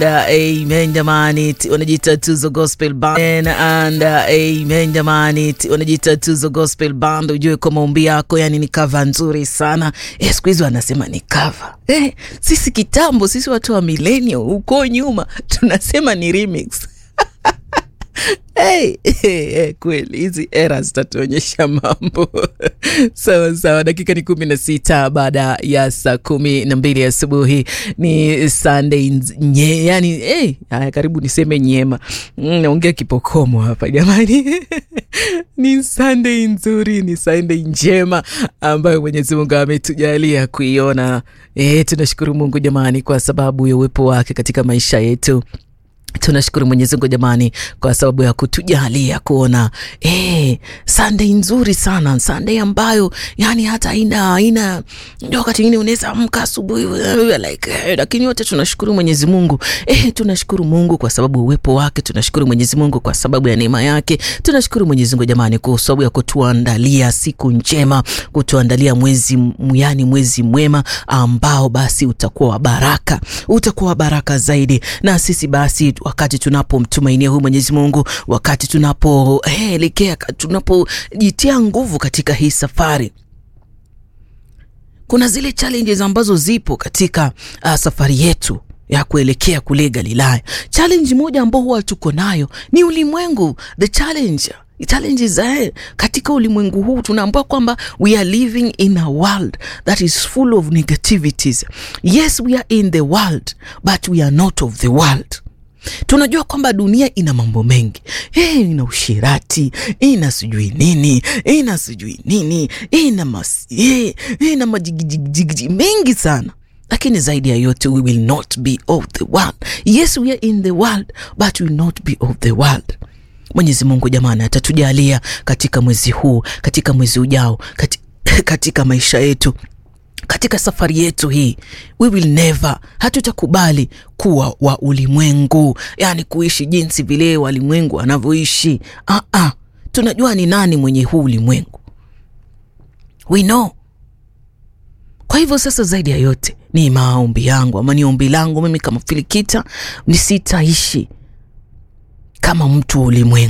Uh, amen jamani, wanajiita Tuzo Gospel Band and uh, amen jamani, wanajiita Tuzo Gospel Band. Ujue kwa maombi yako, yani ni cover nzuri sana eh, siku hizi wanasema ni cover eh. Sisi kitambo, sisi watu wa millennial huko nyuma tunasema ni remix Hey, hey, hey, kweli hizi era zitatuonyesha mambo sawa sawa. Dakika ni kumi na sita baada ya saa kumi na mbili asubuhi. Ni Sunday nye, yani hey, haya karibu niseme nyema, naongea kipokomo hapa jamani ni Sunday nzuri, ni Sunday njema ambayo Mwenyezi Mungu ametujalia kuiona. Eh, tunashukuru Mungu jamani kwa sababu ya uwepo wake katika maisha yetu tunashukuru Mwenyezi Mungu jamani, kwa sababu ya kutujalia kuona eh, Sunday nzuri sana, Sunday ambayo yani hata haina haina, ndio wakati mwingine unaweza amka asubuhi like eh, lakini wote tunashukuru Mwenyezi Mungu eh, tunashukuru Mungu kwa sababu uwepo wake, tunashukuru Mwenyezi Mungu kwa sababu ya neema yake, tunashukuru Mwenyezi Mungu jamani, kwa sababu ya kutuandalia siku njema, kutuandalia mwezi yani mwezi mwema ambao basi utakuwa wa baraka, utakuwa wa baraka zaidi, na sisi basi wakati tunapomtumainia huyu Mwenyezi Mungu, wakati tunapoelekea hey, tunapojitia nguvu katika hii safari, kuna zile challenges ambazo zipo katika uh, safari yetu ya kuelekea kule Galilaya. Challenge moja ambao huwa tuko nayo ni ulimwengu, the challenge challenges eh, katika ulimwengu huu tunaambiwa kwamba we are living in a world that is full of negativities. Yes, we are in the world but we are not of the world. Tunajua kwamba dunia ina mambo mengi hey, ina ushirati, ina sijui nini, ina sijui nini, ina mas, hey, ina majigijigiji mengi sana, lakini zaidi ya yote we will not be of the world. Yes, we are in the world but we will not be of the world. Mwenyezi Mungu jamani, atatujalia katika mwezi huu, katika mwezi ujao, katika, katika maisha yetu katika safari yetu hii, we will never, hatutakubali kuwa wa ulimwengu, yani kuishi jinsi vile walimwengu wanavyoishi. Ah, ah, tunajua ni nani mwenye huu ulimwengu, we know. Kwa hivyo sasa, zaidi ya yote ni maombi yangu ama ni ombi langu mimi kama Filikita, nisitaishi kama mtu wa ulimwengu.